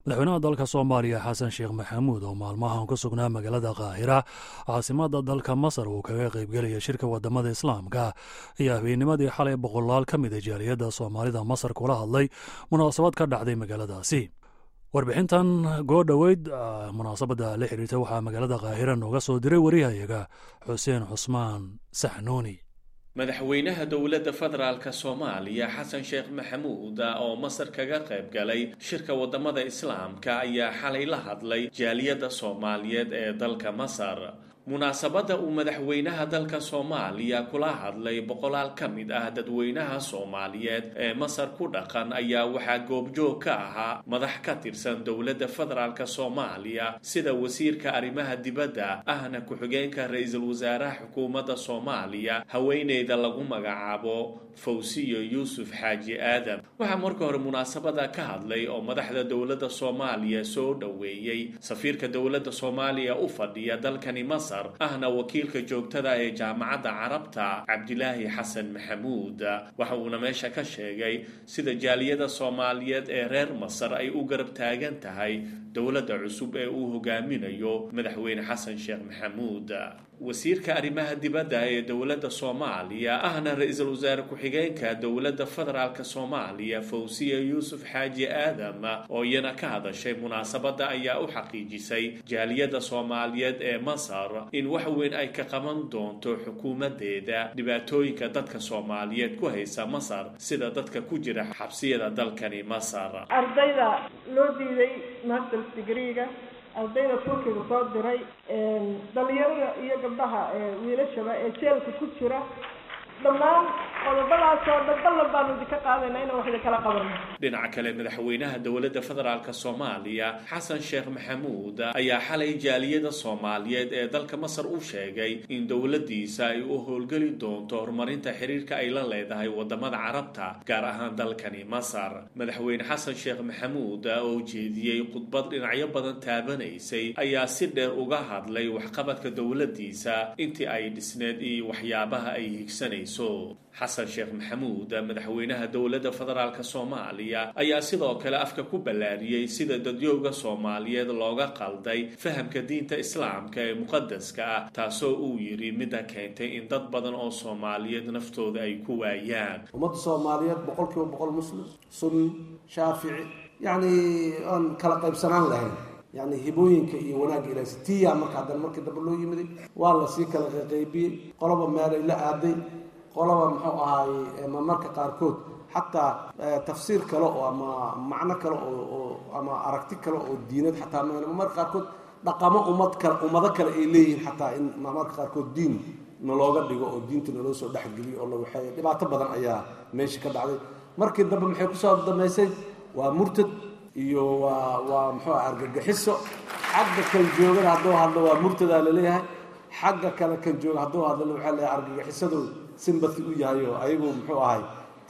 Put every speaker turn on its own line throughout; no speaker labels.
madaxweynaha dalka soomaaliya xasan sheekh maxamuud oo maalmahan ku sugnaa magaalada kaahira caasimada dalka masar uu kaga qaybgelaya shirka wadamada islaamka ayaa habeennimadii xalay boqolaal ka mida jaaliyadda soomaalida masar kula hadlay munaasabad ka dhacday magaaladaasi warbixintan goo dhoweyd munaasabadda la xiriirta waxaa magaalada kaahira nooga soo diray wariyahayaga xuseen cusmaan saxnuuni
madaxweynaha dowladda federaalka soomaaliya xasan sheekh maxamuud oo masar kaga qayb galay shirka wadamada islaamka ayaa xalay la hadlay jaaliyadda soomaaliyeed ee dalka masar munaasabadda uu madaxweynaha dalka soomaaliya kula hadlay boqolaal ka mid ah dadweynaha soomaaliyeed ee masar ku dhaqan ayaa waxaa goobjoog ka ahaa madax ka tirsan dowladda federaalka soomaaliya sida wasiirka arrimaha dibadda ahna ku-xigeenka ra-iisul wasaaraha xukuumadda soomaaliya haweeneyda lagu magacaabo fawsiyo yuusuf xaaji aadam waxaa marka hore munaasabada ka hadlay oo madaxda dowladda soomaaliya soo dhoweeyey safiirka dowladda soomaaliya u fadhiya dalkani masar ahna wakiilka joogtada ee jaamacadda carabta cabdilaahi xasan maxamuud waxa uuna meesha ka sheegay sida jaaliyada soomaaliyeed ee reer masar ay u garab taagan tahay dowladda cusub ee uu hogaaminayo madaxweyne xasan sheekh maxamuud wasiirka arrimaha dibadda ee dowladda soomaaliya ahna ra-iisul wasaare ku-xigeenka dowladda federaalka soomaaliya fawsiya yuusuf xaaji aadam oo iyana ka hadashay munaasabadda ayaa u xaqiijisay jaaliyadda soomaaliyeed ee masar in wax weyn ay ka qaban doonto xukuumadeeda dhibaatooyinka dadka soomaaliyeed ku haysa masar sida dadka ku jira xabsiyada dalkani masar
ardayda loo diiday masters degreega ardayda turkiga soo diray dhalinyarada iyo gabdhaha wiilashaba ee jeelka ku jira dhammaan qodobadaasoo dhan ballan baanu idinka qaadayna inaan wax idinkala qabanno
dhinaca kale madaxweynaha dowladda federaalka soomaaliya xasan sheekh maxamuud ayaa xalay jaaliyada soomaaliyeed ee dalka masar u sheegay in dowladdiisa ay u howlgeli doonto horumarinta xiriirka ay la leedahay wadamada carabta gaar ahaan dalkani masar madaxweyne xasan sheekh maxamuud oo jeediyey khudbad dhinacyo badan taabanaysay ayaa si dheer uga hadlay waxqabadka dowladdiisa intii ay dhisneed iyo waxyaabaha ay higsanayso xasan sheekh maxamuud madaxweynaha dowladda federaalka soomaaliya ayaa sidoo kale afka ku ballaariyey sida dadyowga soomaaliyeed looga qalday fahamka diinta islaamka ee muqadaska ah taasoo uu yidhi midda keentay in dad badan oo soomaaliyeed naftooda ay ku waayaan
ummadda soomaaliyeed boqol kiiba boqol muslim sunni shaafici yacni aan kala qaybsanaan lahayn yani hibooyinka iyo wanaagga ilaahs tiya marka haddana markii dambe loo yimiday waa lasii kala qaqaybiyey qoloba meelay la aaday qolaba muxuu ahaaye marmarka qaarkood xataa tafsiir kale oo ama macno kale oo ama aragti kale oo diinad xataa marmarka qaarkood dhaqamo ummad kale ummado kale ay leeyihiin xataa in marmarka qaarkood diin nalooga dhigo oo diinta naloo soo dhexgeliyo oo la waxeeyo dhibaato badan ayaa meesha ka dhacday markii dambe maxay kusoo damaysay waa murtad iyo waa waa muxuu ah argagixiso xagga kan joogana hadduu hadlo waa murtadaa laleeyahay xagga kale kan jooga hadduu hadlana waxaa leeyahay argagixisadu simbati u yahay oo ayagu muxuu ahay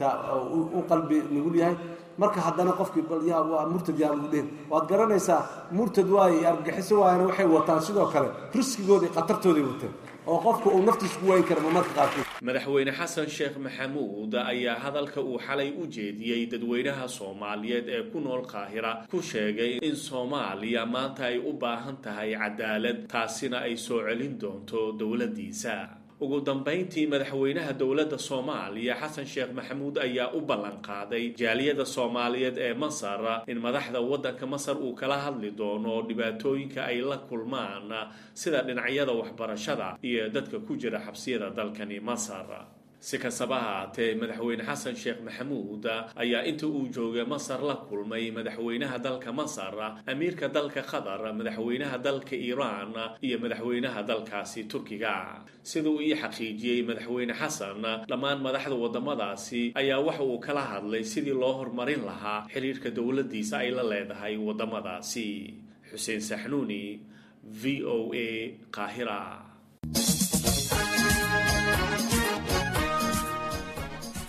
u qalbi nugul yahay marka haddana qofkii bal yaa waa murtad yaa lagu dhehin waad garanaysaa murtad waaye argagixiso waayana waxay wataan sidoo kale riskigooda iyo khatartooday wateen oo qofka uu naftiisa ku waayi kara marmarka qaarkood
madaxweyne xasan sheekh maxamuud ayaa hadalka uu xalay u jeediyey dadweynaha soomaaliyeed ee ku nool qaahira ku sheegay in soomaaliya maanta ay u baahan tahay cadaalad taasina ay soo celin doonto dowladdiisa ugu dambayntii madaxweynaha dowladda soomaaliya xasan sheekh maxamuud ayaa u ballan qaaday jaaliyada soomaaliyeed ee masar in madaxda waddanka masar uu kala hadli doono dhibaatooyinka ay la kulmaan sida dhinacyada waxbarashada iyo dadka ku jira xabsiyada dalkani masar si kastaba haatee madaxweyne xasan sheekh maxamuud ayaa inta uu joogay masar la kulmay madaxweynaha dalka masar amiirka dalka qatar madaxweynaha dalka iiraan iyo madaxweynaha dalkaasi turkiga sida uu ii xaqiijiyey madaxweyne xasan dhammaan madaxda wadamadaasi ayaa waxa uu kala hadlay sidii loo horumarin lahaa xiriirka dowladdiisa ay la leedahay wadamadaasi xuseen saxnuuni v o a qaahira